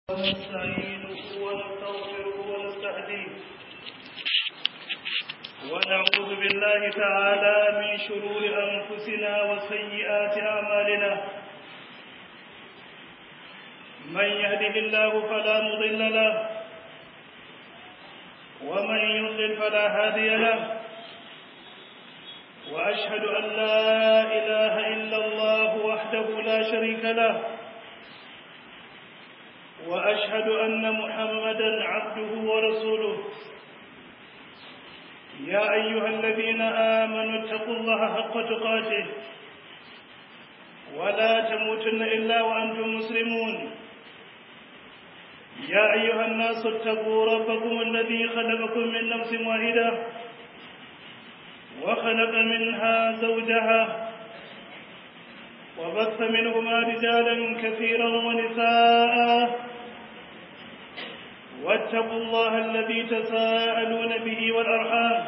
ونستعينه ونستغفره ونستهديه ونعوذ بالله تعالى من شرور أنفسنا وسيئات أعمالنا من يهده الله فلا مضل له ومن يضلل فلا هادي له وأشهد أن لا إله إلا الله وحده لا شريك له وأشهد أن محمدا عبده ورسوله يا أيها الذين آمنوا اتقوا الله حق تقاته ولا تموتن إلا وأنتم مسلمون يا أيها الناس اتقوا ربكم الذي خلقكم من نفس واحدة وخلق منها زوجها وبث منهما رجالا كثيرا ونساء واتقوا الله الذي تساءلون به والأرحام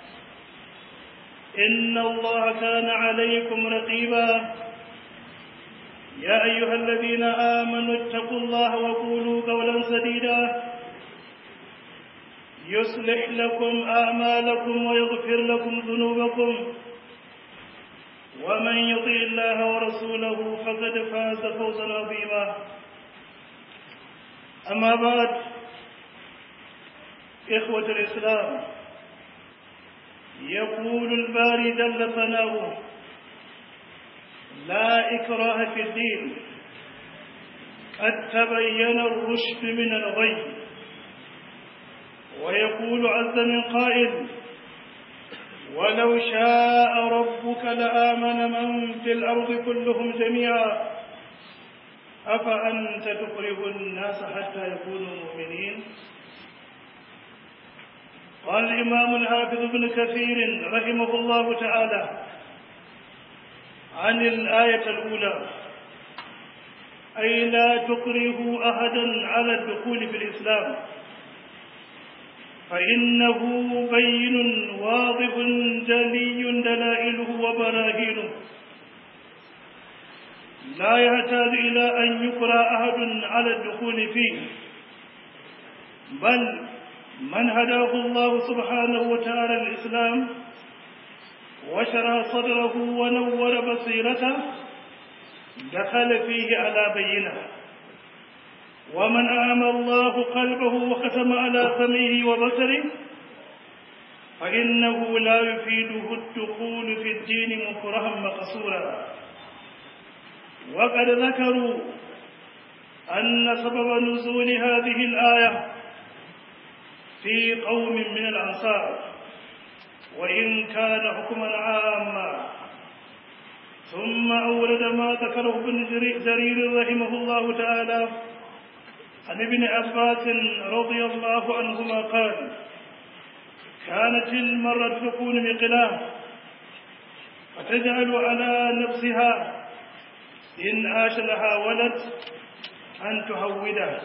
إن الله كان عليكم رقيبا يا أيها الذين آمنوا اتقوا الله وقولوا قولا سديدا يصلح لكم أعمالكم ويغفر لكم ذنوبكم ومن يطيع الله ورسوله فقد فاز فوزا عظيما أما بعد إخوة الإسلام يقول الباري جل ثناؤه لا إكراه في الدين قد تبين الرشد من الغي ويقول عز من قائل ولو شاء ربك لآمن من في الأرض كلهم جميعا أفأنت تكره الناس حتى يكونوا مؤمنين قال الإمام الحافظ ابن كثير رحمه الله تعالى عن الآية الأولى أي لا تكرهوا أحدا على الدخول في الإسلام فإنه بين واضح جلي دلائله وبراهينه لا يحتاج إلى أن يقرأ أحد على الدخول فيه بل من هداه الله سبحانه وتعالى الإسلام وشرى صدره ونور بصيرته دخل فيه على بينه ومن أعمى الله قلبه وختم على سمعه وبصره فإنه لا يفيده الدخول في الدين مكرها مقصورا وقد ذكروا أن سبب نزول هذه الآية في قوم من الأنصار وإن كان حكما عاما ثم أورد ما ذكره ابن جرير رحمه الله تعالى عن ابن عباس رضي الله عنهما قال كانت المرأة تكون مقلاه فتجعل على نفسها إن عاش لها ولد أن تهوده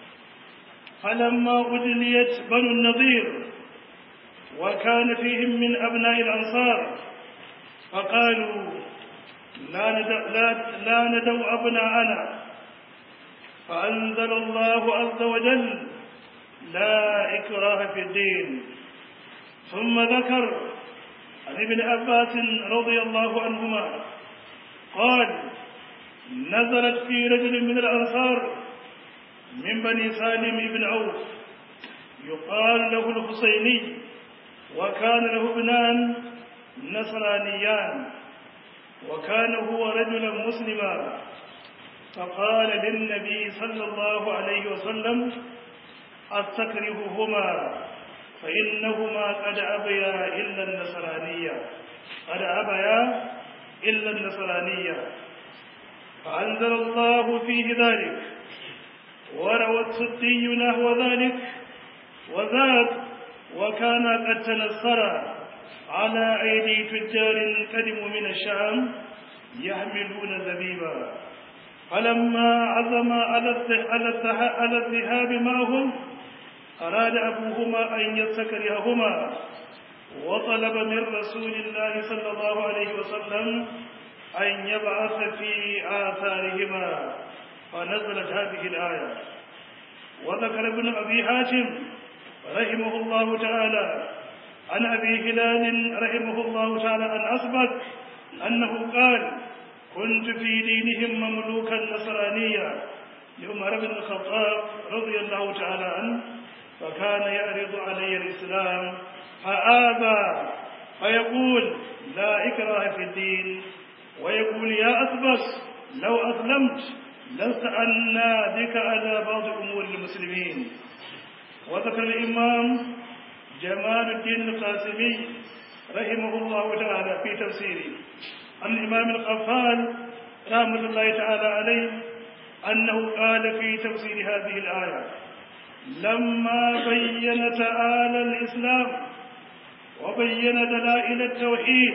فلما أدليت بنو النضير وكان فيهم من أبناء الأنصار فقالوا لا ندو, لا, لا ندو أبناءنا فأنزل الله عز وجل لا إكراه في الدين ثم ذكر عن ابن عباس رضي الله عنهما قال نزلت في رجل من الأنصار من بني سالم بن عوف يقال له الحسيني وكان له ابنان نصرانيان وكان هو رجلا مسلما فقال للنبي صلى الله عليه وسلم أستكرههما فإنهما قد أبيا إلا النصرانية قد أبيا إلا النصرانية فأنزل الله فيه ذلك وروى السدي نحو ذلك وذاك وكان قد تنصر على أيدي تجار قدموا من الشام يحملون زبيبا فلما عزم على الذهاب معهم أراد أبوهما أن يستكرههما وطلب من رسول الله صلى الله عليه وسلم أن يبعث في آثارهما فنزلت هذه الآية وذكر ابن أبي حاتم رحمه الله تعالى عن أبي هلال رحمه الله تعالى عن أثبت أنه قال كنت في دينهم مملوكا نصرانيا لعمر بن الخطاب رضي الله تعالى عنه فكان يعرض علي الإسلام فآبى فيقول لا إكراه في الدين ويقول يا أثبت لو أسلمت لسألنا بك على بعض أمور المسلمين وذكر الإمام جمال الدين القاسمي رحمه الله تعالى في تفسيره عن الإمام القفال رحمة الله تعالى عليه أنه قال في تفسير هذه الآية لما بين تعالى الإسلام وبين دلائل التوحيد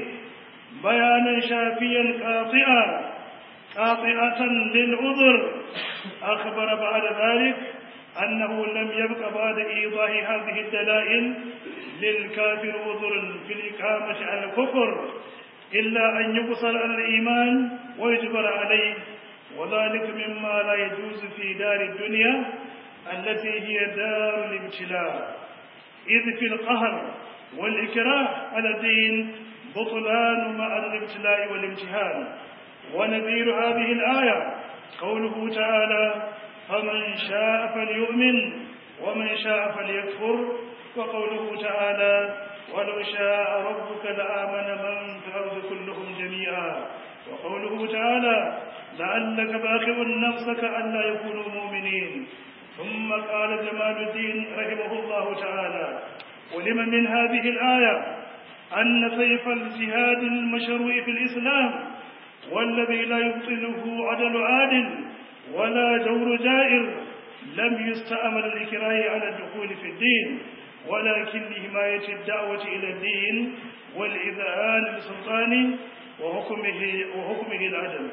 بيانا شافيا قاطعا قاطعة للعذر أخبر بعد ذلك أنه لم يبق بعد إيضاح هذه الدلائل للكافر عذر في الإقامة على الكفر إلا أن يقصر على الإيمان ويجبر عليه وذلك مما لا يجوز في دار الدنيا التي هي دار الابتلاء إذ في القهر والإكراه على الدين بطلان مع الابتلاء والامتحان ونذير هذه الآية قوله تعالى فمن شاء فليؤمن ومن شاء فليكفر وقوله تعالى ولو شاء ربك لآمن من في الأرض كلهم جميعا وقوله تعالى لعلك باخع نفسك ألا يكونوا مؤمنين ثم قال جمال الدين رحمه الله تعالى ولم من هذه الآية أن سيف الجهاد المشروع في الإسلام والذي لا يبطله عدل عادل ولا جور جائر لم يستعمل الإكراه على الدخول في الدين ولكن لحماية الدعوة إلى الدين والإذعان للسلطان وحكمه, وحكمه العدل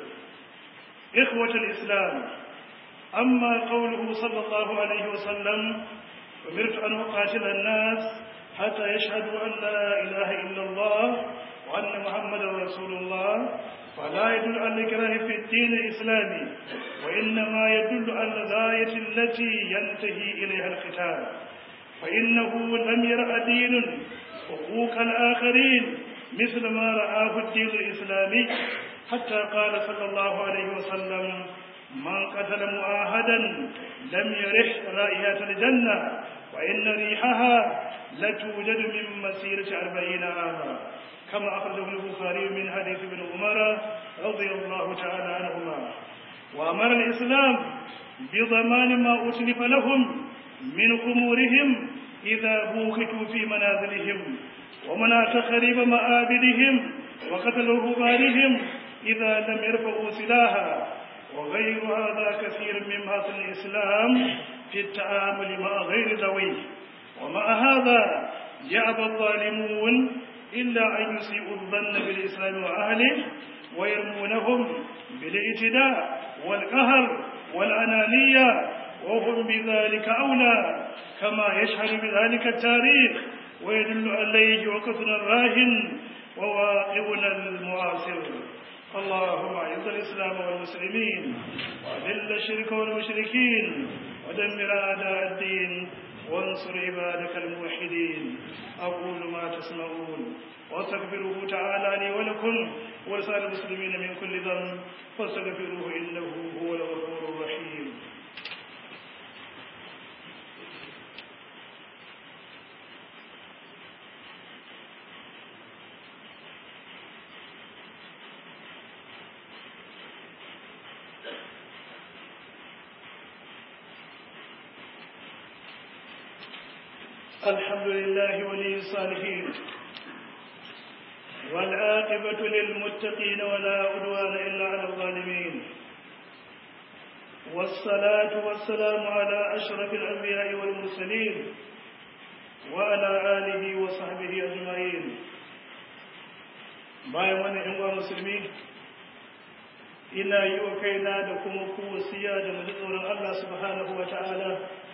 إخوة الإسلام أما قوله صلى الله عليه وسلم أمرت أن أقاتل الناس حتى يشهدوا أن لا إله إلا الله وأن محمدا رسول الله فلا يدل على الإكراه في الدين الإسلامي وإنما يدل على الغاية التي ينتهي إليها القتال فإنه لم يرأ دين حقوق الآخرين مثل ما رآه الدين الإسلامي حتى قال صلى الله عليه وسلم من قتل معاهدا لم يرح رائحة الجنة وإن ريحها لتوجد من مسيرة أربعين عاما كما أخرجه البخاري من حديث ابن عمر رضي الله تعالى عنهما وأمر الإسلام بضمان ما أتلف لهم من خمورهم إذا بوختوا في منازلهم ومنع تخريب مآبدهم وقتل رهبانهم إذا لم يرفعوا سلاحا وغير هذا كثير من محاسن الإسلام في التعامل مع غير ذويه ومع هذا يأبى الظالمون إلا أن يسيئوا الظن بالإسلام وأهله ويرمونهم بالاعتداء والقهر والأنانية وهم بذلك أولى كما يشهد بذلك التاريخ ويدل عليه وقتنا الراهن وواقعنا المعاصر اللهم اعز الاسلام والمسلمين واذل الشرك والمشركين ودمر اعداء الدين وانصر عبادك الموحدين اقول ما تسمعون واستغفروه تعالى لي ولكم ولسائر المسلمين من كل ذنب فاستغفروه انه هو الغفور الرحيم الحمد لله ولي الصالحين والعاقبة للمتقين ولا عدوان إلا على الظالمين والصلاة والسلام على أشرف الأنبياء والمرسلين وعلى آله وصحبه أجمعين bayan wannan ‘yan uwa musulmi ina yi wa kaina da kuma ku wasiya da mu tsoron Allah subhanahu wa ta'ala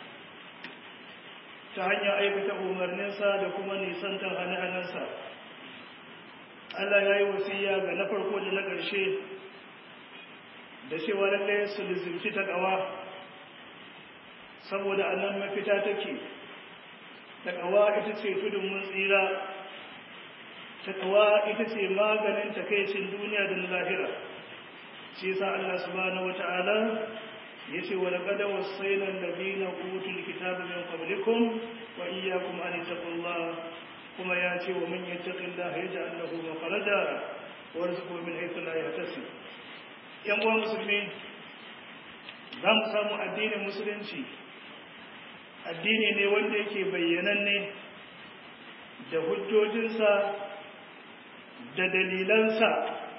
ta hanyar aikata umarninsa da kuma nisantar hane-hanensa Allah ya yi wasiya ga na farko da na ƙarshe da cewa lallai su lizimci ta ƙawa saboda anan mafita take takawa ita ce tudun mun tsira takawa ita ce maganin takaicin duniya da na lahira shi yasa Allah subhanahu wata'ala yace wa laqad wasayna alladhina utul kitaba min qablikum wa iyyakum an taqullah kuma yace wa man yattaqillaha yaj'al lahu makhraja wa yarzuqhu min haythu la yahtasib yan uwa musulmi za mu samu addinin musulunci addini ne wanda yake bayyananne da hujjojinsa da dalilansa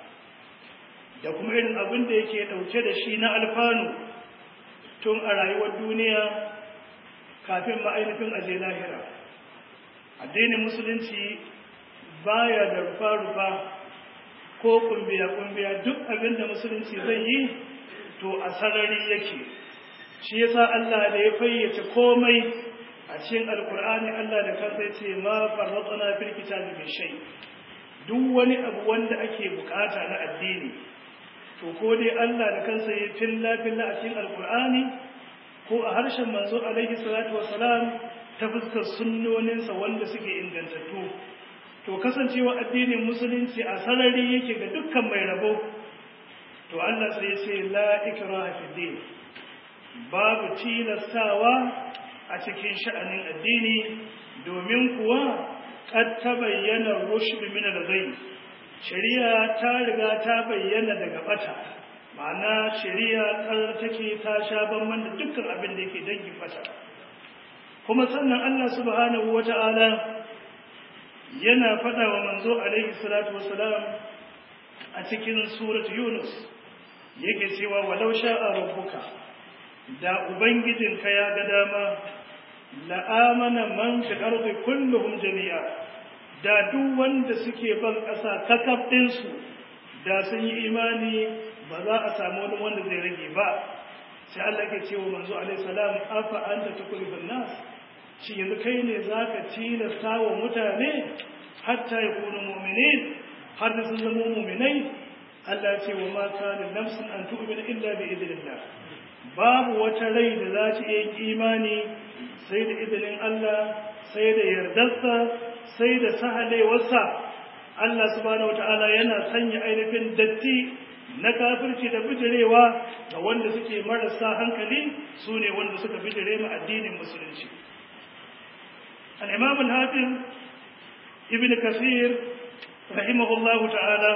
da kuma irin abin da yake ɗauke da shi na alfanu tun a rayuwar duniya kafin ma'ainifin aje lahira addinin musulunci baya da rufa-rufa ko kumbiya-kumbiya duk abin da musulunci zai yi to a sarari yake shi yasa Allah da ya fayyace komai a cikin alkur'ani Allah da kansa ya ce ma farratsana fil kitabi min shay duk wani abu wanda ake bukata na addini to ko dai Allah da kansa ya filla filla a cikin alkur'ani ko a harshen manzo alaihi salatu wassalam ta fuskar sunnoninsa wanda suke ingantattu to kasancewa addinin musulunci a sarari yake ga dukkan mai rabo to Allah sai ya ce la ikraha fi din babu tilastawa a cikin sha'anin addini domin kuwa qad tabayyana rushd min al-ghayb shari'a ta riga ta bayyana daga bata ma'ana shari'a kar take ta sha banban da dukkan abin da yake dangin bata kuma sannan Allah subhanahu wata'ala yana faɗa wa manzo alaihi salatu wassalam a cikin surat yunus yake cewa walau sha'a rabbuka da ubangijinka ya ga dama la'amana man fi ardi kulluhum jami'a da duk wanda suke ban ƙasa kakaf ɗinsu da sun yi imani ba za a samu wani wanda zai rage ba sai Allah ke cewa manzo alaihi salam afa anta tukrifun nas shi yanzu kai ne zaka tilasta wa mutane hatta yakunu mu'minin har da sun zama mu'minai Allah ce wa ma kana nafsin an tu'mina illa bi idnillah babu wata rai da za ta yi imani sai da izinin Allah sai da yardarsa sai da sahalewarsa Allah subhanahu wataala yana sanya ainihin datti na kafirci da bijirewa ga wanda suke marasa hankali su ne wanda suka bijire ma addinin musulunci al-imam al-hafiz ibn kasir rahimahullahu ta'ala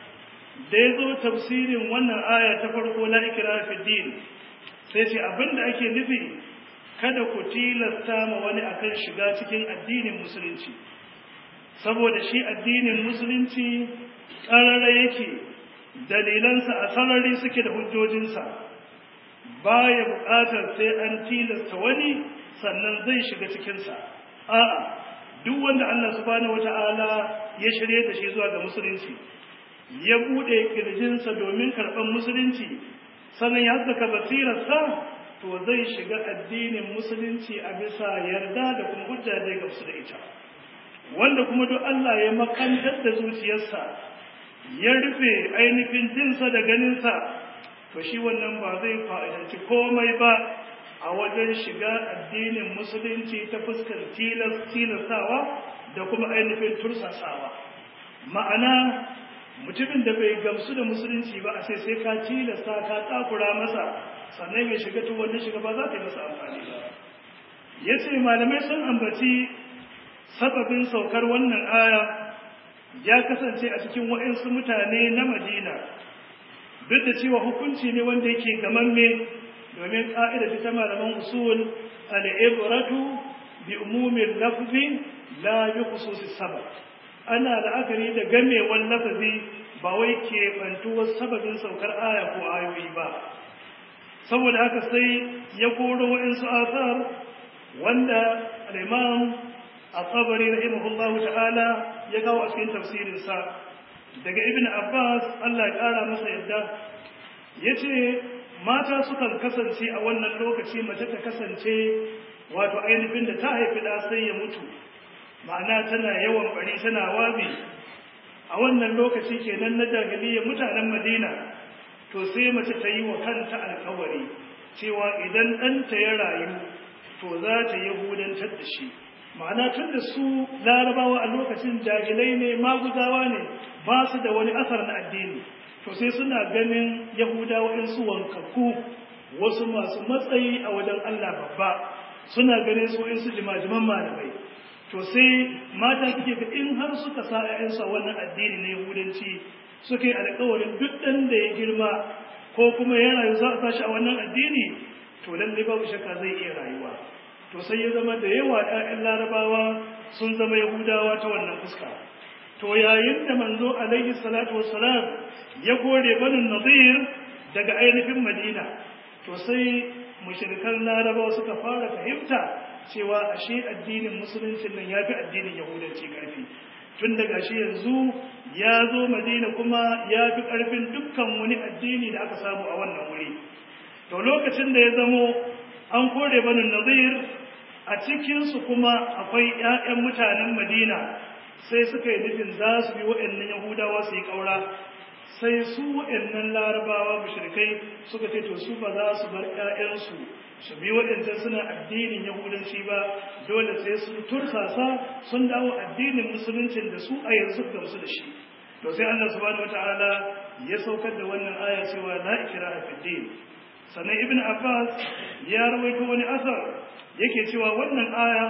da ya zo tafsirin wannan aya ta farko la ikra fi din sai ce abinda ake nufi kada ku tilasta ma wani akan shiga cikin addinin musulunci saboda shi addinin musulunci ƙarara yake dalilansa a sarari suke da hujjojinsa baya buƙatar sai an tilasta wani sannan zai shiga cikinsa a'a duk wanda Allah subhanahu wata'ala ya shirye da shi zuwa ga musulunci ya bude kirjinsa domin karɓar musulunci sannan ya haskaka basirarsa to zai shiga addinin musulunci a bisa yarda da kuma hujja da ya gamsu da ita wanda kuma duk Allah ya makantar da zuciyarsa ya rufe ainihin jinsa da ganinsa to shi wannan ba zai fa'idanci komai ba a wajen shiga addinin musulunci ta fuskar tilastawa da kuma ainihin tursasawa ma'ana mutumin da bai gamsu da musulunci ba a sai sai ka tilasta ka takura masa sannan ya shiga tun wanda shiga ba za ta yi masa amfani ba ya ce malamai sun ambaci sababin saukar wannan aya ya kasance a cikin waɗansu mutane na madina duk da cewa hukunci ne wanda yake gamamme domin ƙa'ida ta malaman usul al'ibratu bi umumin lafzi la bi khususi sabab ana la'akari da gamewar lafazi ba wai ke bantuwar sababin saukar aya ko ayoyi ba saboda haka sai ya koro wa'insu asar wanda al-imam al-tabari rahimahullahu ta'ala ya kawo a cikin tafsirinsa daga ibn abbas Allah ya kara masa yadda yace mata sukan kasance a wannan lokaci mace ta kasance wato ainihin da ta haifi da sai ya mutu ma'ana tana yawan bari tana wabi a wannan lokaci kenan na jahiliyyar mutanen madina to sai mace ta yi wa kanta alkawari cewa idan ɗanta ya rayu to za ta yahudantar da shi ma'ana tun da su larabawa a lokacin jahilai ne maguzawa ne ba su da wani asar na addini to sai suna ganin yahudawa in su wankakku wasu masu matsayi a wajen allah babba suna ganin su in su jimajiman malamai to sai mata suke ga in har suka sa ƴaƴansu a wannan addini na yahudanci suka yi alƙawarin duk ɗan da ya girma ko kuma ya rayu za a tashi a wannan addini to lallai babu shakka zai iya rayuwa to sai ya zama da yawa ƴaƴan larabawa sun zama yahudawa ta wannan fuska to yayin da manzo alaihi salatu wassalam ya kore banin nadir daga ainihin madina to sai mushrikan larabawa suka fara fahimta cewa ashe addinin musuluncin nan yafi addinin yahudanci karfi tun daga shi yanzu ya zo madina kuma ya fi ƙarfin dukkan wani addini da aka samu a wannan wuri to lokacin da ya zamo an kore banin nazir a cikinsu kuma akwai 'ya'yan mutanen madina sai suka yi nufin za su bi waɗannan yahudawa su yi ƙaura sai su waɗannan larabawa mushrikai suka ce to su ba za su bar 'ya'yansu su bi waɗancan suna addinin yahudanci ba dole sai sun tursasa sun dawo addinin musuluncin da su a yanzu gamsu da shi to sai Allah subhanahu wataala ya saukar da wannan aya cewa la ikraha fid din sannan ibn abbas ya rawaito wani asar yake cewa wannan aya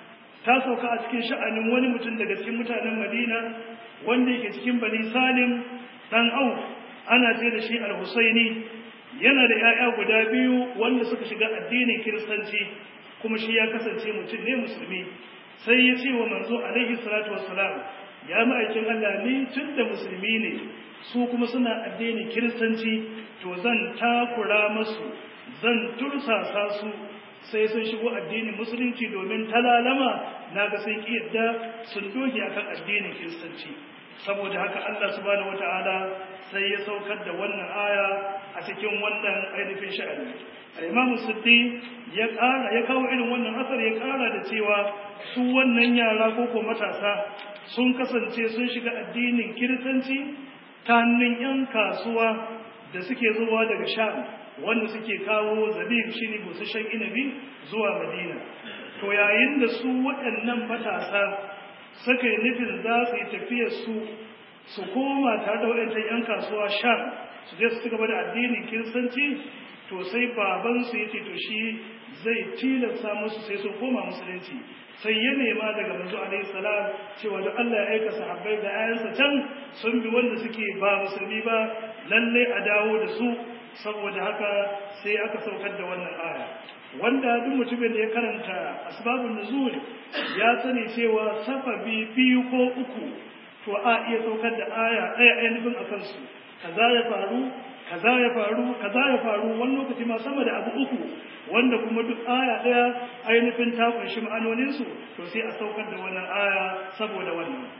ta sauka a cikin sha'anin wani mutum daga cikin mutanen madina wanda yake cikin bani salim dan au ana ce da shi al-husaini yana da 'ya'ya guda biyu wanda suka shiga addinin kiristanci kuma shi ya kasance mutum ne musulmi sai ya ce wa manzo alaihi salatu wassalam ya ma'aikin Allah ni tun da musulmi ne su kuma suna addinin kiristanci to zan takura masu zan tursasa su sai sun shigo addinin musulunci domin talalama na ga sun yadda sun doge akan addinin kiristanci saboda haka Allah subhanahu wataala sai ya saukar da wannan aya a cikin wannan ainihin sha'ani al-Imam Siddi ya ƙara ya kawo irin wannan asar ya ƙara da cewa su wannan yara ko ko matasa sun kasance sun shiga addinin kiristanci ta hannun yan kasuwa da suke zuwa daga Sham wanda suke kawo zabib shine busasshen inabi zuwa Madina to yayin da su waɗannan matasa suka yi nufin za su yi tafiyar su su koma tare da waɗancan 'yan kasuwa sham su je su gaba da addinin kiristanci to sai babansu ya ce to shi zai tilasta musu sai sun koma musulunci sai ya nema daga manzo alaihi salam cewa da Allah ya aika sahabbai da ayansa can sun bi wanda suke ba musulmi ba lalle a dawo da su saboda haka sai aka saukar da wannan aya wanda duk mutumin da ya karanta asbabun nuzul ya sani cewa safabi biyu ko uku to a iya saukar da aya ɗaya ainihin a kansu kaza ya faru kaza ya faru kaza ya faru wani lokaci ma sama da abu uku wanda kuma duk aya ɗaya ainihin ta kunshi ma'anoninsu to sai a saukar da wannan aya saboda wannan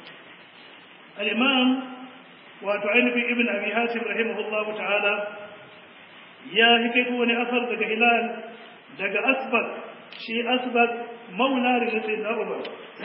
al-imam wato ainihin ibn abi hatim rahimahullahu ta'ala ya hikaito wani asar daga hilal daga asbak shi asbak maula da sai na umar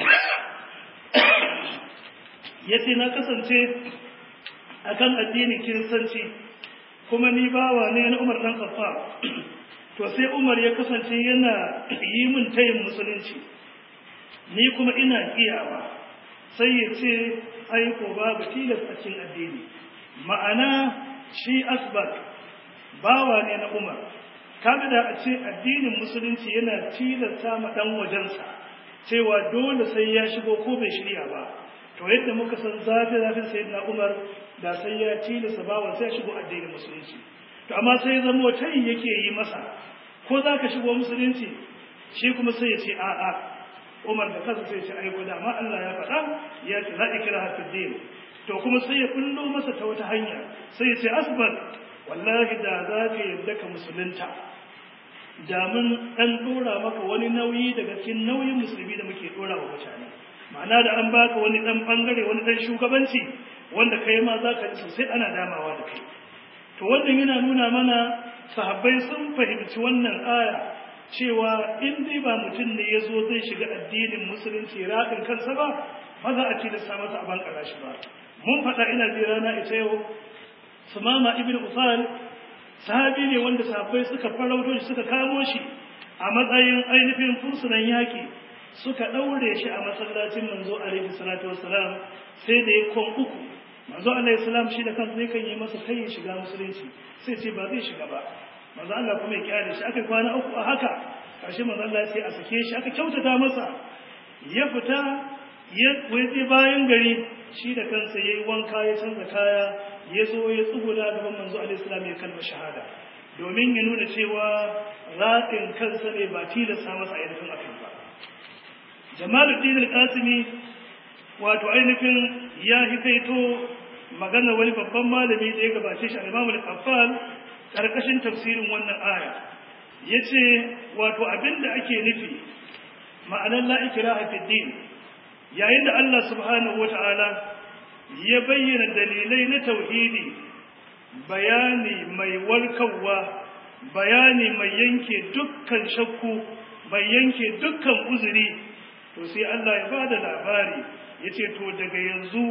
ya ce na kasance akan addinin kiristanci kuma ni bawa ne na umar dan kafa to sai umar ya kasance yana yi min tayin musulunci ni kuma ina kiyawa sai ya ce aiko babu tilas a cikin addini ma'ana shi asbak bawa ne na umar kaga da a ce addinin musulunci yana tilasta ma dan wajensa cewa dole sai ya shigo ko bai shirya ba to yadda muka san zafi zafin sayyidina umar da sai ya tilasta bawa sai ya shigo addinin musulunci to amma sai zama tayi yake yi masa ko za ka shigo musulunci shi kuma sai ya ce a'a umar da kansa sai ya ce aiko da amma Allah ya faɗa ya ce la ikraha fid din to kuma sai ya kullo masa ta wata hanya sai ya ce asbal wallahi da za ka yadda ka musulunta da mun ɗan ɗora maka wani nauyi daga cikin nauyin musulmi da muke ɗora wa mutane ma'ana da an baka wani ɗan ɓangare wani ɗan shugabanci wanda kai ma za ka ji sosai ana damawa da kai to wannan yana nuna mana sahabbai sun fahimci wannan aya cewa in dai ba mutum ne ya zo zai shiga addinin musulunci raɗin kansa ba ba za a tilasta masa a bankara shi ba mun faɗa ina ji rana ita yau sumama ibn usal sahabi ne wanda sahabbai suka farauto shi suka kamo shi a matsayin ainihin fursunan yaƙi suka ɗaure shi a masallacin manzo alaihi salatu wassalam sai da ya kon uku manzo alaihi salam shi da kansa zai kan yi masa kai shiga musulunci sai ce ba zai shiga ba manzo Allah kuma ya kyale shi aka kwana uku a haka karshe manzo Allah ya ce a sake shi aka kyautata masa ya fita ya waje bayan gari shi da kansa yayi wanka ya canza kaya ya zo ya tsuguna gaban manzo alaihi salam ya kalma shahada domin ya nuna cewa raɗin kansa ne ba tilasta masa ainihin akan ba jamaluddin al-qasimi wato ainihin ya hikaito magana wani babban malami da ya gabace shi al-imam al-qaffal karkashin tafsirin wannan aya yace wato abinda ake nufi ma'anar la ikraha fi din yayin da Allah subhanahu wata'ala ya bayyana dalilai na tauhidi bayani mai warkarwa bayani mai yanke dukkan shakku mai yanke dukkan uzuri to sai Allah ya bada labari yace to daga yanzu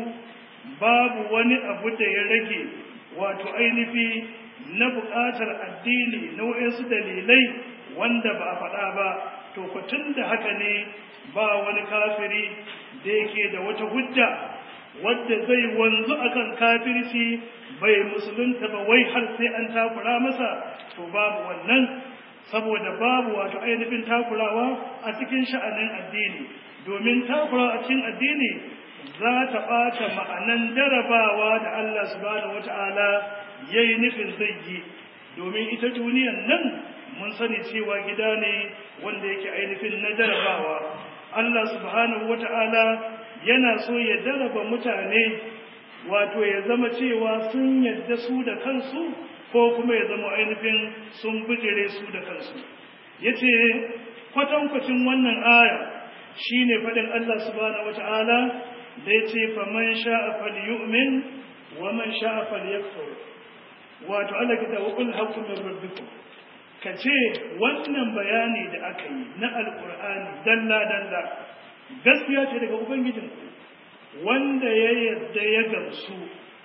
babu wani abu da ya rage wato ainihi na buƙatar addini na wayansu dalilai wanda ba a faɗa ba to tun da haka ne ba wani kafiri da yake da wata hujja wadda zai wanzu akan kafirci bai musulunta ba wai har sai an takura masa to babu wannan saboda babu wato ainihin takurawa a cikin sha'anin addini domin takurawa a cikin addini za ta ɓata ma'anan jarabawa da Allah subhanahu wata'ala ya yi nufin zai yi domin ita duniyan nan mun sani cewa gida ne wanda yake ainihin na jarabawa Allah subhanahu wata'ala yana so ya jaraba mutane wato ya zama cewa sun yadda su da kansu ko kuma ya zama ainihin sun bijire su da kansu yace kwatankwacin wannan aya shine faɗin Allah subhanahu wata'ala da yace faman sha'a falyu'min wa man sha'a falyakfur wato Allah kita wa qul haqqu min rabbikum kace wannan bayani da aka yi na alqur'ani dalla dalla gaskiya ce daga ubangijinku wanda ya yadda ya gamsu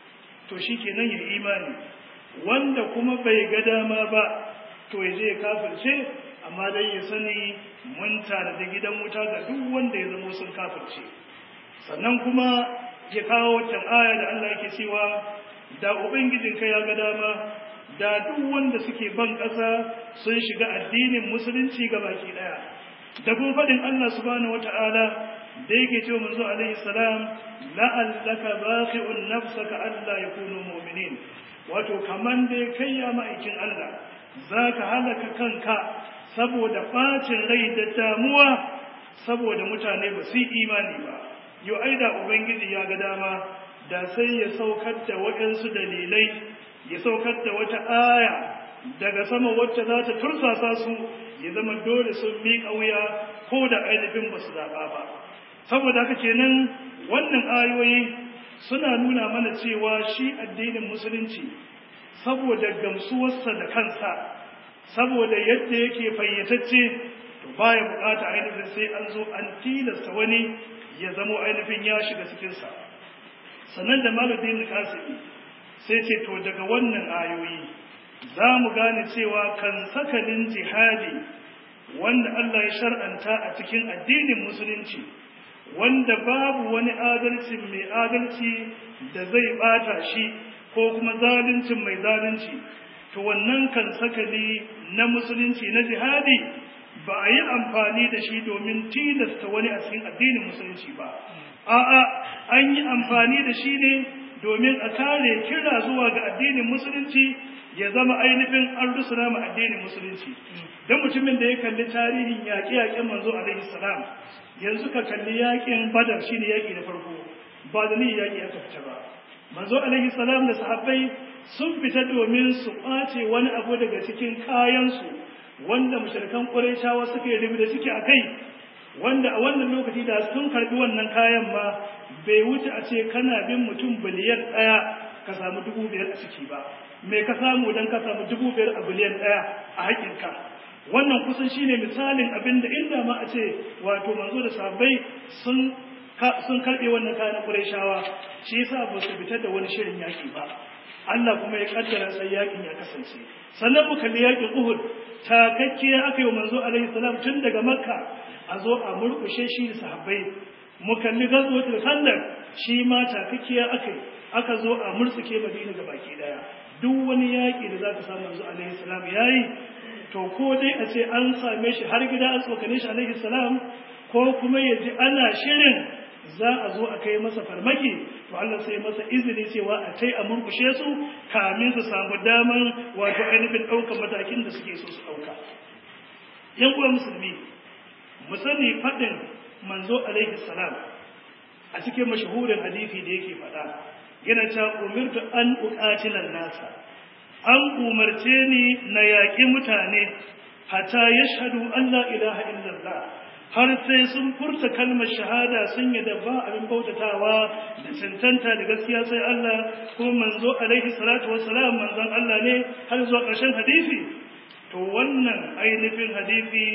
to shikenan ya imani wanda kuma bai ga dama ba to ya je ya kafirce amma dai ya sani mun tare da gidan wuta ga duk wanda ya zama sun kafirce sannan kuma ya kawo wancan aya da Allah yake cewa da ubangijinka ya ga dama da duk wanda suke ban ƙasa sun shiga addinin musulunci ga baki ɗaya da kuma faɗin Allah subhanahu wata'ala da yake cewa manzo alaihi salam la'allaka baqi'un nafsaka alla yakunu mu'minin wato kaman dai kai ya ma'aikin Allah zaka halaka kanka saboda bacin rai da damuwa saboda mutane ba su imani ba yo aida ubangiji ya ga dama da sai ya saukar da waɗansu dalilai ya saukar da wata aya daga sama wacce za ta tursasa su ya zama dole sun miƙa wuya ko da ainihin ba su zaɓa ba saboda haka kenan wannan ayoyi suna nuna mana cewa shi addinin musulunci saboda gamsuwarsa da kansa saboda yadda yake fayyatacce to baya bukata ainihin sai an zo an tilasta wani ya zamo ainihin ya shiga cikinsa sannan da malamin kasiri sai ce to daga wannan ayoyi za mu gane cewa kan sakalin jihadi wanda Allah ya shar'anta a cikin addinin musulunci wanda babu wani adalci mai adalci da zai bata shi ko kuma zaluncin mai zalunci to wannan kan sakali na musulunci na jihadi ba a yi amfani da shi domin tilasta wani a cikin addinin musulunci ba a'a an yi amfani da shi ne domin a kare kira zuwa ga addinin musulunci ya zama ainihin an rusuna ma addinin musulunci don mutumin da ya kalli tarihin yaƙe-yaƙen manzo alaihi salam yanzu ka kalli yaƙin badar shine yaƙi na farko ba da ni yaƙi aka fita ba manzo alaihi salam da sahabbai sun fita domin su ƙwace wani abu daga cikin kayansu wanda mushrikan ƙurayshawa suka yi da suke a kai wanda a wannan lokaci da sun karbi wannan kayan ma bai wuce a ce kana bin mutum biliyan ɗaya ka samu dubu biyar a ciki ba me ka samu don ka samu dubu biyar a biliyan ɗaya a haƙinka wannan kusan shine misalin abin da inda ma a ce wato manzo da sahabbai sun sun karɓe wannan kayan ƙurayshawa shi yasa ba su fitar da wani shirin yaƙi ba Allah kuma ya kaddara sai yaƙin ya kasance sannan mu kalli yaƙin Uhud takakkiya aka yi manzo alaihi salam tun daga makka a zo a murkushe shi da sahabbai mu kalli gazwatul khandaq shi ma takakkiya aka yi aka zo a murtsuke madina ga baki daya duk wani yaƙi da zaka samu manzo alaihi salam yayi to ko dai a ce an same shi har gida an tsokane shi alaihi salam ko kuma ya ji ana shirin za a zo a kai masa farmaki to Allah sai masa izini cewa a tai a murkushe su kamin su samu daman wato ainihin ɗaukar matakin da suke so su ɗauka yan uwa musulmi mu sani faɗin manzo alaihi salam a cikin mashahurin hadisi da yake faɗa yana ta umirtu an uqatilan nasa an umarce ni na yaƙi mutane hatta yashhadu an la ilaha illallah har sai sun furta kalmar shahada sun yi ba abin bautatawa da cancanta da gaskiya sai Allah kuma manzo alaihi salatu wassalam manzon Allah ne har zuwa ƙarshen hadisi to wannan ainihin hadisi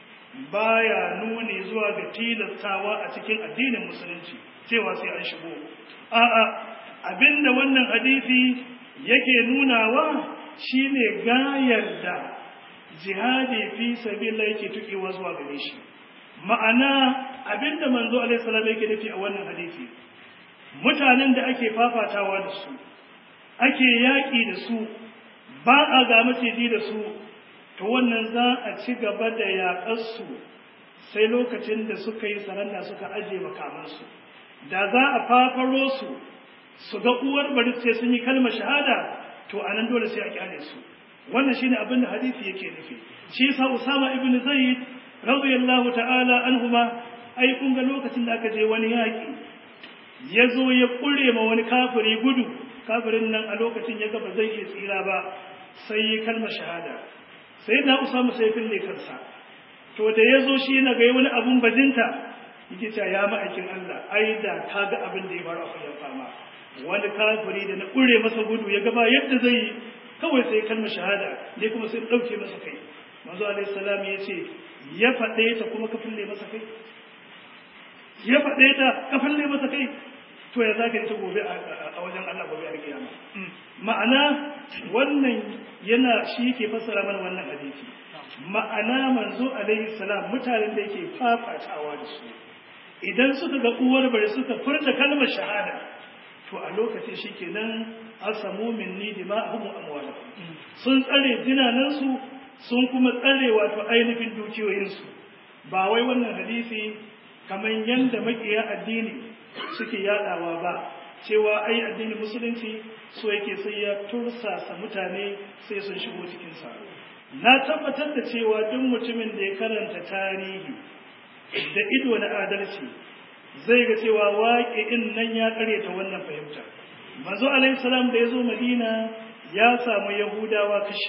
baya nuni zuwa ga tilastawa a cikin addinin musulunci cewa sai an shigo a'a abinda wannan hadisi yake nunawa shine gayar da jihadi fi sabilillah yake tukewa zuwa gare shi ma'ana abinda manzo alaihi salam yake nufi a wannan hadisi mutanen da ake fafatawa da su ake yaƙi da su ba a ga maciji da su to wannan za a ci gaba da yaƙar su sai lokacin da suka yi saranda suka aje makamansu da za a fafaro su su ga uwar bari sai sun yi kalmar shahada to anan dole sai a kyale su wannan shine abin da hadisi yake nufi shi yasa Usama ibn Zaid radiyallahu ta'ala anhuma ai kun ga lokacin da aka je wani yaki ya zo ya kure ma wani kafiri gudu kafirin nan a lokacin ya ga ba zai iya tsira ba sai ya kalmar shahada sai da Usama sai fille kansa to da ya zo shi na ga wani abun bajinta yake cewa ya ma'aikin Allah ai da kaga abin da ya faru a kullum fama wani kafiri da na kure masa gudu ya gaba yadda zai yi kawai sai kalmar shahada ne kuma sai dauke masa kai manzo alaihi salam ya ce ya faɗe ta kuma ka fulle masa kai ya faɗe ta ka fulle masa kai to ya zaka yi ta gobe a wajen Allah gobe a kiyama ma'ana wannan yana shi yake fassara mana wannan hadisi ma'ana manzo alaihi salam mutanen da yake fafatawa da su idan suka ga uwar bare suka furta kalmar shahada to a lokacin shikenan asamu minni dima'ahum amwalahum sun tsare dinanansu sun kuma tsare wato ainihin dukiyoyinsu ba wai wannan hadisi kamar yanda makiya addini suke yadawa ba cewa ai addinin musulunci so yake sai ya tursasa mutane sai sun shigo cikinsa na tabbatar da cewa duk mutumin da ya karanta tarihi da ido na adalci zai ga cewa waƙi'in nan ya ta wannan fahimta manzo alaihi salam da ya zo madina ya samu yahudawa kashi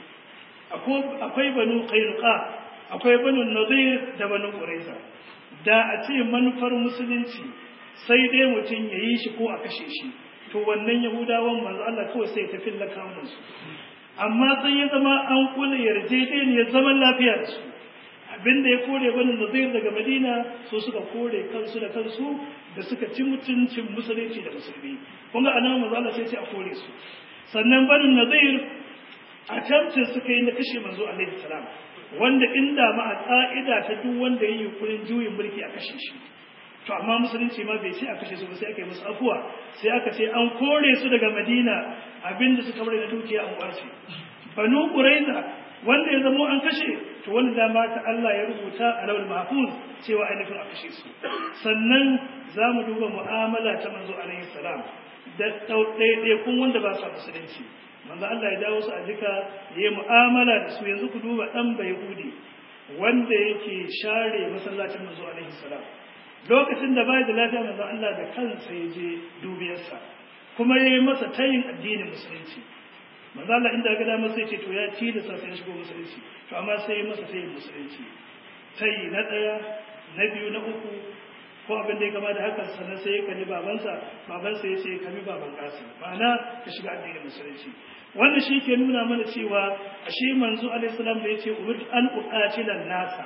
uku akwai banu qainuqa akwai banu nadir da banu quraiza da a ce manufar musulunci sai dai mutum ya yi shi ko a kashe shi to wannan yahudawan manzo Allah kawai sai ta filla kawunan su amma sai ya zama an kula yarjejeniyar zaman lafiya da su abinda ya kore banu nadir daga madina so suka kore kansu da kansu da suka ci mutuncin musulunci da musulmi kun ga anan manzo Allah sai ce a kore su sannan banu nadir a tamcin suka yi na kashe manzo alaihi salam wanda inda ma a ka'ida ta duk wanda ya yi yunkurin juyin mulki a kashe shi to amma musulunci ma bai ce a kashe su ba sai aka yi musu afuwa sai aka ce an kore su daga madina abinda suka bari na dukiya an kwace banu quraiza wanda ya zamo an kashe to wanda dama ta Allah ya rubuta a lawal mahfuz cewa ainihin a kashe su sannan za mu duba mu'amala ta manzo alaihi salam da ɗaiɗaikun wanda ba su musulunci manzo Allah ya dawo su a jika ya yi mu'amala da su yanzu ku duba ɗan bai hudi wanda yake share masallacin manzo alaihi salam lokacin da bai da lafiya manzo Allah da kansa ya je dubiyarsa kuma ya yi masa tayin addinin musulunci manzo Allah inda ga dama sai ce to ya ci da sa sai shigo musulunci to amma sai ya masa tayin musulunci tayi na ɗaya na biyu na uku ko abin da ya gama da haka sannan sai ya kalli babansa babansa ya ce ka bi baban kasim ma'ana ka shiga addinin musulunci wannan shi ke nuna mana cewa ashe manzo alaihi salam da yace umir an uqatila nasa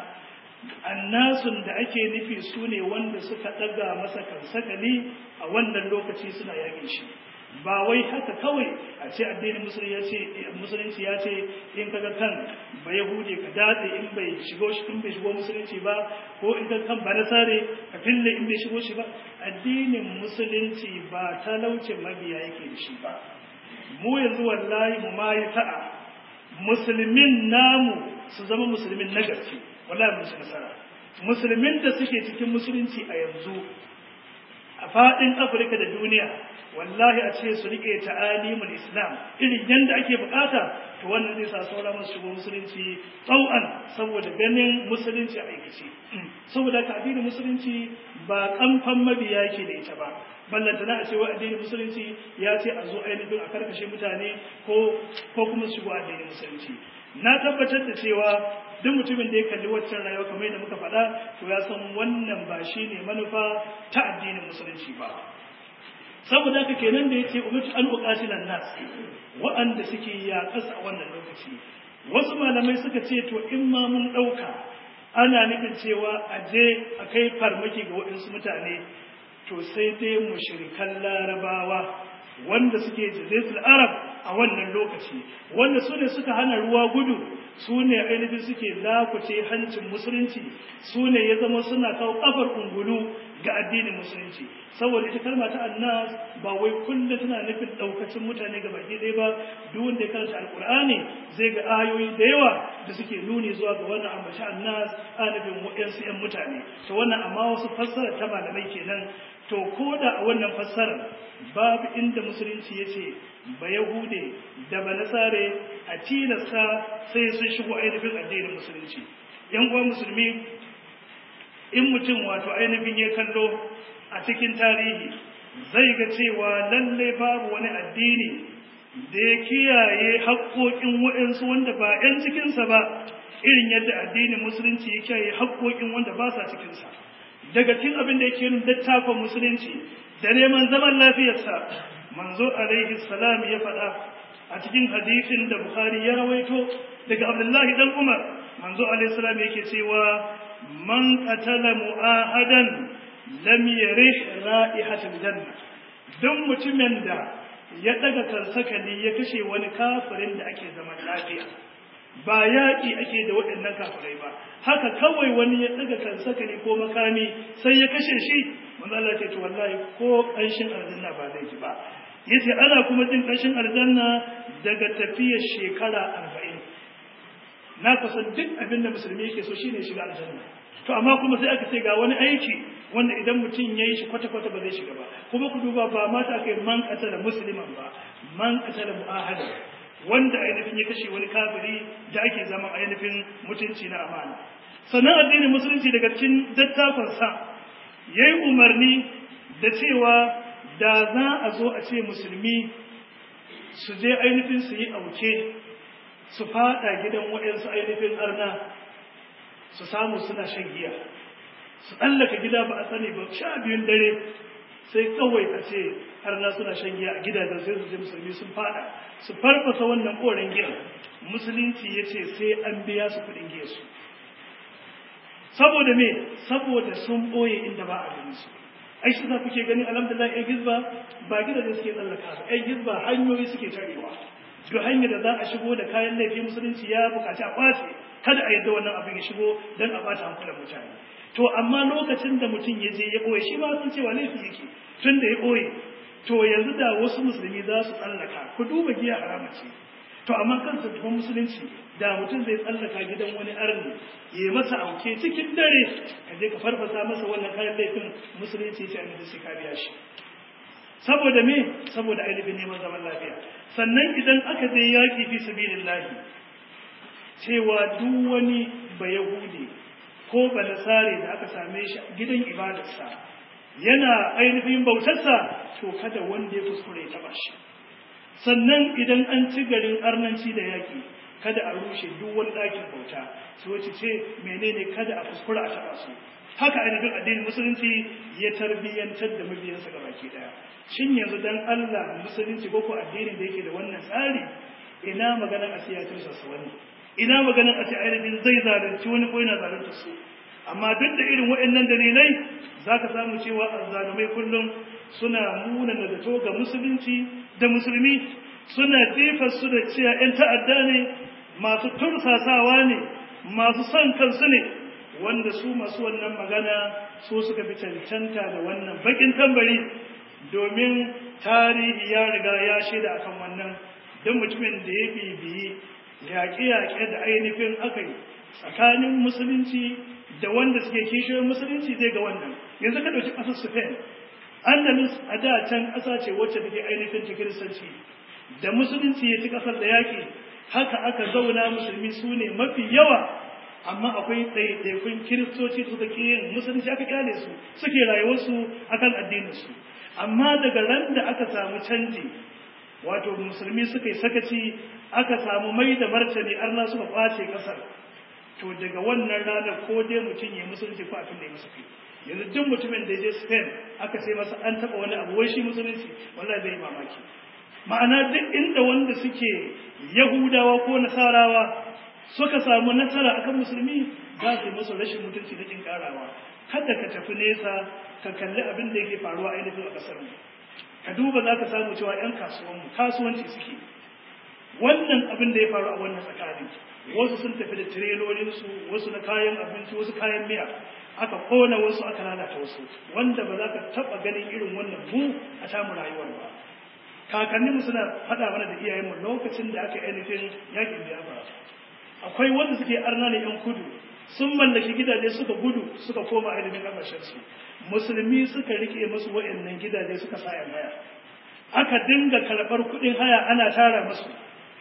annasun da ake nufi su ne wanda suka daga masa kansakali a wannan lokaci suna yakin shi ba wai haka kawai a ce addinin musulunci ya ce musulunci ya ce in kaga kan ba yahude ka datse in bai shigo shi in bai shigo musulunci ba ko in kaga kan ba nasare ka fille in bai shigo shi ba addinin musulunci ba talaucin mabiya yake da shi ba mu yanzu wallahi mu ma yi ta'a musulmin namu su zama musulmin na gaske wallahi mun ci nasara musulmin da suke cikin musulunci a yanzu a faɗin afirka da duniya wallahi a ce su rike ta'alimul islam irin yadda ake bukata to wannan zai sa sauran masu shigo musulunci tsau'an saboda ganin musulunci a aikace saboda ka addinin musulunci ba kamfan mabiya yake da ita ba ballantana a ce wa addinin musulunci ya ce a zo ainihin a karkashe mutane ko ko kuma su shigo addinin musulunci na tabbatar da cewa duk mutumin da ya kalli waccan rayuwa kamar yadda muka faɗa to ya san wannan ba shi ne manufa ta addinin musulunci ba saboda haka kenan da yace umirtu an uqatilan nas wa'anda suke yaƙas a wannan lokaci wasu malamai suka ce to in ma mun ɗauka ana nufin cewa a je a kai farmaki ga waɗansu mutane to sai dai mushrikan larabawa wanda suke jazetul arab a wannan lokaci wanda su ne suka hana ruwa gudu su ne ainihin suke lakuce hancin musulunci su ne ya zama suna kawo kafar ungulu ga addinin musulunci saboda ita kalma ta annas ba wai kullum tana nufin daukacin mutane ga baki ɗaya ba duk wanda ya karanta alkur'ani zai ga ayoyi da yawa da suke nuni zuwa ga wannan ambaci annas a nufin wa'yansu 'yan mutane to wannan amma wasu fassara ta malamai kenan to ko da a wannan fassarar babu inda musulunci ya ce ba yahude da ba nasare a tilasta sai sun shigo ainihin addinin musulunci yan uwa musulmi in mutum wato ainihin ya kallo a cikin tarihi zai ga cewa lalle babu wani addini da ya kiyaye haƙoƙin waɗansu wanda ba 'yan cikinsa ba irin yadda addinin musulunci ya kiyaye haƙoƙin wanda ba sa cikinsa daga cikin abin da yake yin littafin musulunci da neman zaman lafiyarsa manzo alaihi salam ya faɗa a cikin hadisin da bukhari ya rawaito daga abdullahi dan umar manzo alaihi salam yake cewa man qatala mu'ahadan lam yarih ra'ihatul janna duk mutumin da ya daga kansakali ya kashe wani kafirin da ake zaman lafiya ba yaƙi ake da waɗannan kafirai ba haka kawai wani ya daga kansakali ko makami sai ya kashe shi manzo Allah ce to wallahi ko ƙanshin aljanna ba zai ji ba yace ana kuma jin ƙanshin aljanna daga tafiyar shekara arba'in na kusan duk abin da musulmi yake so shine shiga aljanna to amma kuma sai aka ce ga wani aiki wanda idan mutum ya yi shi kwata-kwata ba zai shiga ba kuma ku duba ba mata aka yi man katala musulman ba man katala mu'ahada wanda ainihin ya kashe wani kafiri da ake zama ainihin mutunci na amana sannan addinin musulunci daga cikin dattakonsa ya yi umarni da cewa da za a zo a ce musulmi su je ainihin su yi auke su fada gidan waɗansu ainihin arna su samu suna shan giya su tsallaka gida ba a sani ba sha biyun dare sai kawai a ce arna suna shan giya a gidajen sai su je musulmi sun fada su farfasa wannan koren giya musulunci ya ce sai an biya su kuɗin giya su saboda me saboda sun ɓoye inda ba a ganin su ai shi za kuke gani alhamdulillah ai gizba ba gidaje suke tsallaka ba ai gizba hanyoyi suke tarewa duk hanyar da za a shigo da kayan laifi musulunci ya bukaci a kwace kada a yadda wannan abin ya shigo don a bata hankulan mutane to amma lokacin da mutum ya je ya ɓoye shi ma sun cewa laifi yake tun da ya ɓoye to yanzu da wasu musulmi za su tsallaka ku duba giya harama ce to amma kansa tufan musulunci da mutum zai tsallaka gidan wani arni ya yi masa auke cikin dare ka je ka farfasa masa wannan kayan laifin musulunci ya ce a sai ka biya shi saboda me saboda ainihin neman zaman lafiya sannan idan aka je yaƙi fi sabilillahi cewa duk wani bayahudi ko balasare da aka same shi gidan ibadarsa yana ainihin bautarsa to kada wanda ya kuskure ya taba shi sannan idan an ci garin arnanci da yaƙi kada a rushe duk wani ɗakin bauta su wace ce menene kada a kuskura a taba su haka ainihin addinin musulunci ya tarbiyyantar da mabiyansa ga baki ɗaya shin yanzu dan Allah musulunci ko ko addinin da yake da wannan tsari ina maganar a siyatar sa wani ina maganar a ce ainihin zai zalunci wani ko yana zalunta su amma duk da irin waɗannan dalilai za ka samu cewa azzalumai kullum suna muna da zato ga musulunci da musulmi suna jefa su da cewa 'yan ta'adda ne masu tursasawa ne masu son kansu ne wanda su masu wannan magana su suka fi cancanta da wannan bakin tambari domin tarihi ya riga ya shaida akan wannan don mutumin da ya bibiyi yaƙe-yaƙe da ainihin aka yi tsakanin musulunci da wanda suke kishiyoyin musulunci zai ga wannan yanzu ka ɗauki ƙasar spain andalus a da can ƙasa ce wacce take ainihin ta kiristanci da musulunci ya ci ƙasar da yaƙi haka aka zauna musulmi su ne mafi yawa amma akwai ɗaiɗaikun kiristoci suka ƙi yin musulunci aka kyale su suke rayuwarsu akan addininsu amma daga ran da aka samu canji wato musulmi suka yi sakaci aka samu mai da martani arna suka kwace ƙasar to daga wannan ranar ko dai mutum ya musulunci ko abin da ya masa kai yanzu duk mutumin da ya je spain aka ce masa an taɓa wani abu wai shi musulunci wallahi zai mamaki ma'ana duk inda wanda suke yahudawa ko nasarawa suka samu nasara akan musulmi za su yi musu rashin mutunci da kin karawa kada ka tafi nesa ka kalli abin da yake faruwa ainihin a kasar mu ka duba za ka samu cewa yan kasuwanmu kasuwanci suke wannan abin da ya faru a wannan tsakanin wasu sun tafi da tirelolinsu wasu na kayan abinci wasu kayan miya aka kona wasu aka lalata wasu wanda ba za ka taɓa ganin irin wannan mu a tamu rayuwar ba kakanninmu suna faɗa mana da iyayenmu lokacin da aka ainihin yakin biyafra akwai wanda suke arna ne yan kudu sun mallaki gidaje suka gudu suka koma ainihin ƙasashensu musulmi suka rike musu wa'annan gidaje suka sa haya aka dinga karɓar kuɗin haya ana tara musu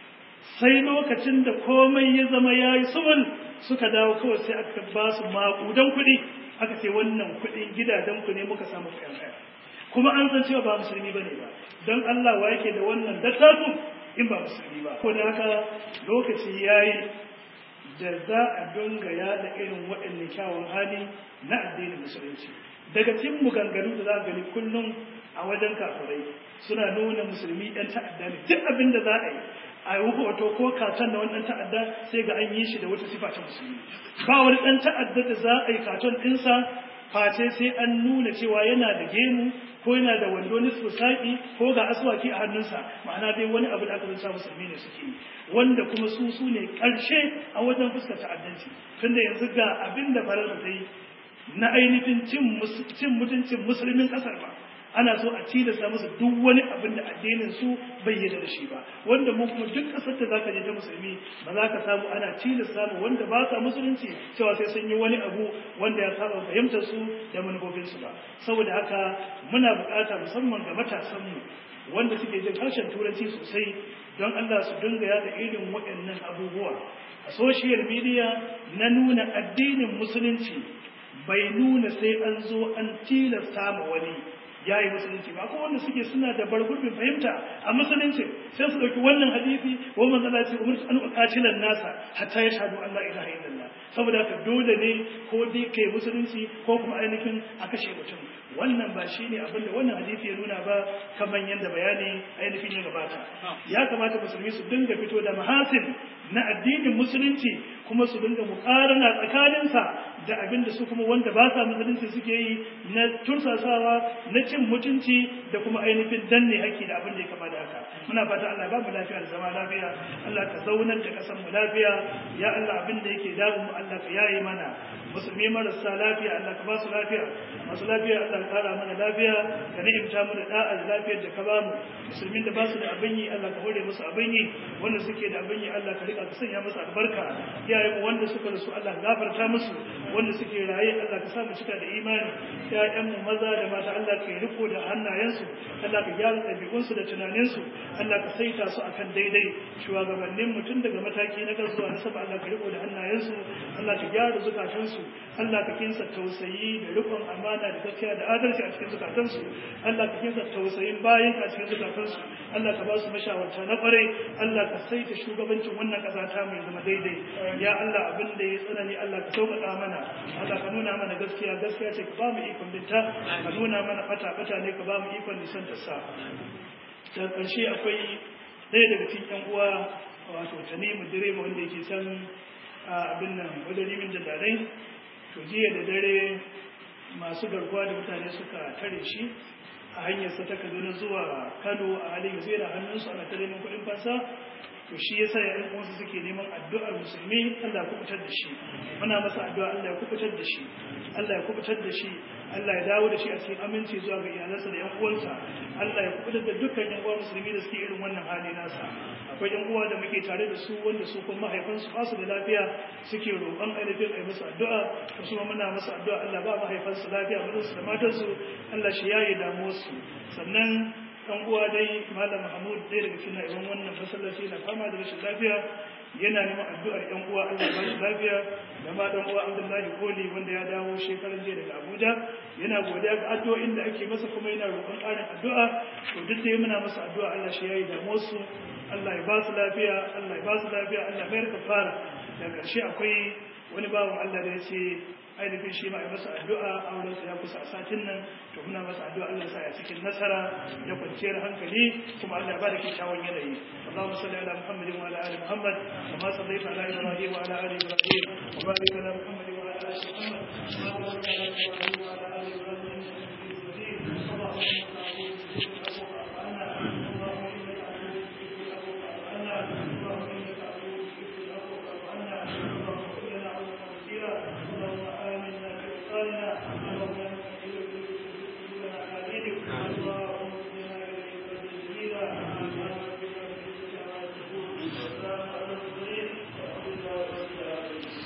sai lokacin da komai ya zama ya yi sumul suka dawo kawai sai aka ba su maƙudan kuɗi aka ce wannan kuɗin gidajenku ne muka samu kuɗin haya kuma an san cewa ba musulmi bane ba don Allah wa yake da wannan dattaku in ba musulmi ba ko da haka lokaci yayi da za a dinga yada irin waɗannan kyawun hali na addinin musulunci daga cikin maganganu da za a gani kullum a wajen kafirai suna nuna musulmi ɗan ta'adda ne duk abin da za a yi a yi hoto ko katon da wani ɗan ta'adda sai ga an yi shi da wata sifa ta musulmi ba wani ɗan ta'adda da za a yi katon ɗinsa face sai an nuna cewa yana da gemu ko yana da wando nisfu saƙi ko ga aswaki a hannunsa ma'ana dai wani abu da aka zanta musulmi ne suke yi wanda kuma su su ne ƙarshe a wajen fuskar ta'addanci tunda yanzu ga abin da farar ta yi na ainihin cin mutuncin musulmin ƙasar ba ana so a tilasta musu duk wani abin da addinin su bai yarda da shi ba wanda mu kuma duk kasar da zaka je ta musulmi ba za ka samu ana tilasta mu wanda ba sa musulunci cewa sai sun yi wani abu wanda ya saba fahimtar su da manufofin su ba saboda haka muna bukata musamman ga matasan mu wanda suke jin harshen turanci sosai don Allah su dinga yada irin waɗannan abubuwa a social media na nuna addinin musulunci bai nuna sai an zo an tilasta ma wani ya yi musulunci ba ko wanda suke suna da bargurbin fahimta a musulunci sai su ɗauki wannan hadisi wa manzala ce umar an uqatilan nasa hatta ya shahadu Allah ilaha illallah saboda haka dole ne ko dai kai musulunci ko kuma ainihin a kashe mutum wannan ba shi ne abinda wannan hadisi ya nuna ba kamar yadda bayani ainihin ya gabata ya kamata musulmi su dinga fito da mahasin na addinin musulunci kuma su dinga mukarana tsakaninsa da abinda su kuma wanda ba sa musulunci suke yi na tursasawa na cin mutunci da kuma ainihin danne haƙƙi da abin da ya kama da haka muna fata Allah ba mu lafiya da zama lafiya Allah ka zaunar da kasan mu lafiya ya Allah abin da yake damu mu Allah ka yaye mana musulmi marasa lafiya Allah ka ba su lafiya masu lafiya Allah ka kara mana lafiya ka ni'imta mu da da'a da lafiyar da ka ba mu musulmin da ba su da abin yi Allah ka hore musu abin yi wanda suke da abin yi Allah ka rika ka sanya musu albarka iyayen mu wanda suka rasu Allah ka gafarta musu wanda suke raye Allah ka sa mu cika da imani ƴaƴan mu maza da mata Allah ka yi riko da hannayensu Allah ka gyara ɗabi'unsu da tunaninsu Allah ka saita su akan daidai shugabannin mutum daga mataki na zuwa na saba Allah ka riko da hannayensu Allah ka gyara zukatansu Allah ka kinsa tausayi da rikon amana da gaskiya da adalci a cikin zukatansu Allah ka kinsa tausayin bayan a cikin zukatansu Allah ka ba su mashawarta na kwarai Allah ka saita shugabancin wannan ƙasa ta mai zama daidai ya Allah abin da ya tsanani Allah ka sauƙaƙa mana Allah ka nuna mana gaskiya gaskiya ce ka ba mu ikon binta ka nuna mana fata fata ne ka ba mu ikon nisan ta sa da ƙarshe akwai ɗaya daga cikin ƴan uwa wato tanimu direba wanda yake can abin nan wadarimin da darai to jiya da dare masu garkuwa da mutane suka tare shi a hanyarsa ta kaduna zuwa kano a halin yanzu yana hannunsu ana ta neman kuɗin fansa to shi yasa ya uwansu suke neman addu'ar musulmi Allah ya kubutar da shi muna masa addu'a Allah ya kubutar da shi Allah ya kubutar da shi Allah ya dawo da shi a cikin aminci zuwa ga iyalansa da yan uwansa Allah ya kubutar da dukkan yan uwa musulmi da suke irin wannan hali nasa akwai yan uwa da muke tare da su wanda su kuma mahaifansu ba su da lafiya suke roƙon ainihin a yi musu addu'a to su muna musu addu'a Allah ba mahaifansu lafiya mazansu da matansu Allah shi yaye damuwarsu sannan dan uwa dai malam mahmud dai daga cikin na'iban wannan masallaci na fama da rashin lafiya yana neman addu'ar yan uwa Allah ba shi lafiya da ma dan uwa Abdullahi Koli wanda ya dawo shekaran jiya daga Abuja yana godiya ga addu'o'in da ake masa kuma yana roƙon ƙarin addu'a to duk da muna masa addu'a Allah shi yayi da su Allah ya ba su lafiya Allah ya ba su lafiya Allah ya mayar fara da ƙarshe akwai wani bawan Allah da ya ce ainihin shi ma a masa addu'a a wurinsa ya kusa a satin nan to muna masa addu'a Allah sa ya cikin nasara da kwanciyar hankali kuma Allah ya bada kyakkyawan yanayi Allahumma salli ala Muhammadin wa ala ali Muhammad kama sallaita ala Ibrahim wa ala ali Ibrahim wa barik ala Muhammadin wa ala ali Muhammad